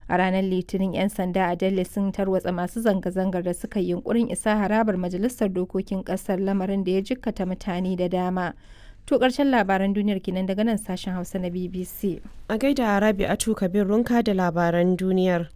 A ranar Litinin 'yan sanda a Delhi sun tarwatsa masu zanga-zangar da suka yi yunkurin isa harabar Majalisar Dokokin Ƙasar lamarin da ya jikkata mutane da dama. To ƙarshen labaran duniyar kenan daga nan sashen Hausa na BBC. A gaida Rabi'atu Kabir Runka da labaran duniyar.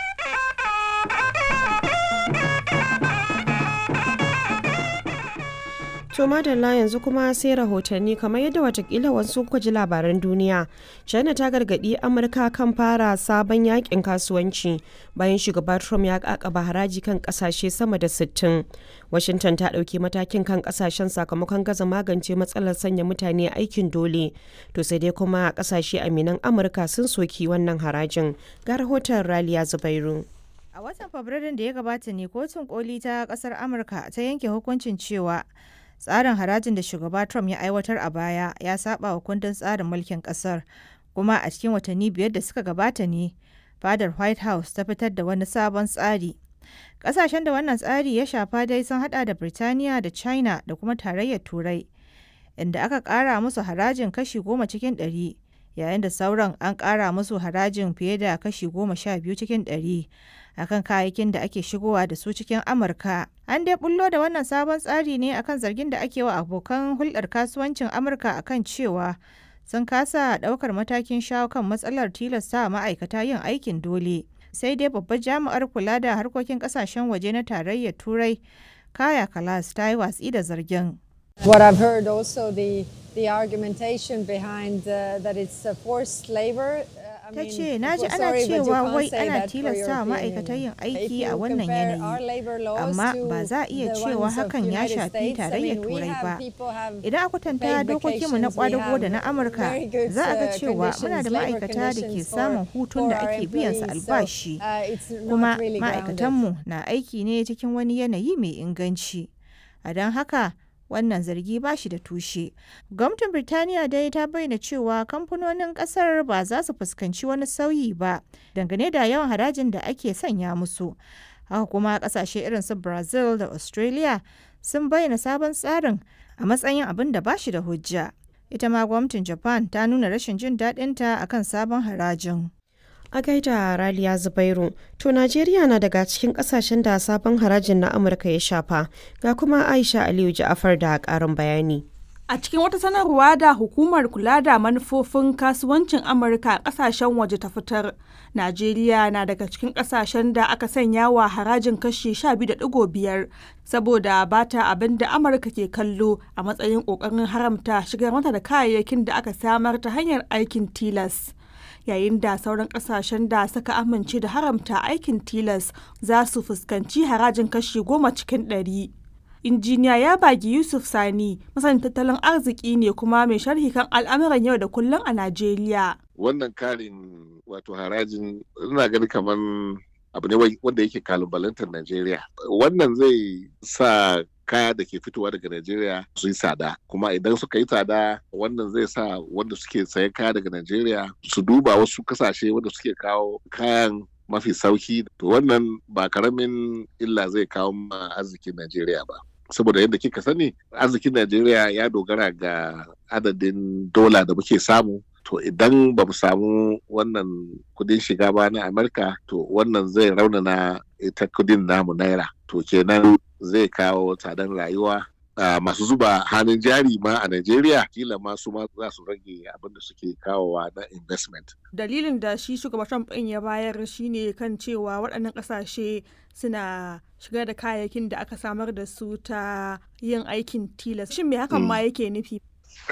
To madalla yanzu kuma sai rahotanni kamar yadda watakila wasu kuka ji labaran duniya. China ta gargadi Amurka kan fara sabon yakin kasuwanci bayan shugaba Trump ya kakaba haraji kan kasashe sama da 60. Washington ta ɗauki matakin kan kasashen sakamakon gaza magance matsalar sanya mutane aikin dole. To sai dai kuma kasashe aminan Amurka sun soki wannan harajin. Ga rahoton Raliya Zubairu. A watan Fabrairun da ya gabata ne kotun koli ta kasar Amurka ta yanke hukuncin cewa tsarin harajin da shugaba Trump ya aiwatar a baya ya saba wa kundin tsarin mulkin kasar kuma a cikin watanni biyar da suka gabata ne fadar White House ta fitar da wani sabon tsari. Kasashen da wannan tsari ya shafa dai sun hada da Birtaniya da China da kuma tarayyar Turai inda aka kara musu harajin kashi goma cikin ɗari yayin da sauran an kara musu harajin fiye da kashi goma sha biyu cikin ɗari akan kayayyakin da ake shigowa da su cikin Amurka. An dai bullo da wannan sabon tsari ne akan zargin da ake wa abokan hulɗar kasuwancin Amurka akan cewa sun kasa ɗaukar matakin shawo kan matsalar tilasta ma'aikata yin aikin dole. Sai dai babbar jami'ar kula da harkokin ƙasashen waje na tarayyar Turai, Kaya Kalas ta yi watsi da zargin. What I've heard also the the argumentation behind uh, that it's uh, forced labor. Uh, ta ce na ji ana cewa wai ana tilasta wa ma'aikata yin aiki a wannan yanayi amma ba za a iya cewa hakan ya shafi tarayyar turai ba idan a kwatanta dokokinmu na kwadago da na amurka za a ga cewa muna da ma'aikata da ke samun hutun da ake biyan su albashi kuma ma'aikatanmu na aiki ne cikin wani yanayi mai inganci a don haka wannan zargi ba shi da tushe. Gwamnatin Birtaniya dai ta bayyana cewa kamfanonin kasar ba za su fuskanci wani sauyi ba dangane da yawan harajin da ake sanya musu. Haka kuma kasashe irin su Brazil da Australia sun bayyana sabon tsarin a matsayin abin da ba shi da hujja. Ita ma gwamnatin Japan ta nuna rashin jin daɗinta akan sabon harajin. A gaida Raliya Zubairu, to Najeriya na daga cikin kasashen da sabon harajin na Amurka ya shafa, ga kuma Aisha Aliyu Ja'afar da ƙarin bayani. A cikin wata sanarwa da hukumar kula da manufofin kasuwancin Amurka a kasashen waje ta fitar, Najeriya na daga cikin kasashen da aka sanya wa harajin kashi 12.5 saboda ba ta abin da Amurka ke kallo a matsayin ƙoƙarin haramta shigar mata da kayayyakin da aka samar ta hanyar aikin tilas. yayin da sauran kasashen da suka amince da haramta aikin tilas za su fuskanci harajin kashi goma cikin ɗari. injiniya ya bagi yusuf sani masanin tattalin arziki ne kuma mai sharhi kan al'amuran yau da kullum a najeriya wannan karin wato harajin ina gani kamar abu ne wanda yake kalubalantar najeriya wannan zai sa kaya da ke fitowa daga Najeriya su yi tsada kuma idan suka yi tsada wannan zai sa wanda suke sayan kaya daga Najeriya su duba wasu kasashe wanda suke kawo kayan mafi sauki to wannan ba karamin illa zai kawo ma arzikin Najeriya ba saboda yadda kika sani arzikin Najeriya ya dogara ga adadin dola da muke samu to idan ba mu samu wannan kudin shiga ba na Amurka to wannan zai raunana ita kudin namu naira to kenan zai kawo tsadar rayuwa Uh, masu zuba hannun jari ma a Najeriya kila ma su ma za su rage abin da suke kawowa na investment. Dalilin da shi shugaban Trump ɗin ya bayar shine kan cewa waɗannan ƙasashe suna shigar da kayayyakin da aka samar da su ta yin aikin tilas. Shin me hakan ma yake nufi?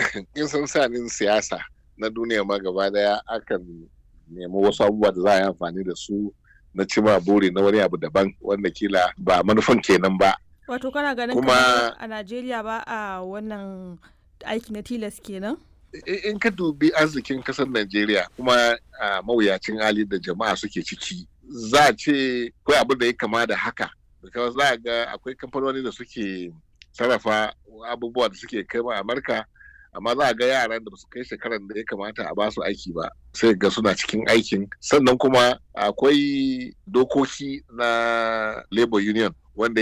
In san sanin siyasa na duniya ma gaba daya akan nemi wasu abubuwa da za a yi amfani da su na cima buri na wani abu daban wanda kila ba manufan kenan ba. Wato kana ganin kuma a Najeriya ba a wannan aiki na tilas kenan? In ka dubi arzikin kasar Najeriya kuma a mawuyacin hali da jama'a suke ciki za a ce akwai abin da ya kama da haka. Because za a ga akwai kamfanoni da suke sarrafa abubuwa da suke kai ma Amurka amma za a ga yaran da su kai shekaran da ya kamata a basu aiki ba sai ga suna cikin aikin sannan kuma akwai dokoki na labor union wanda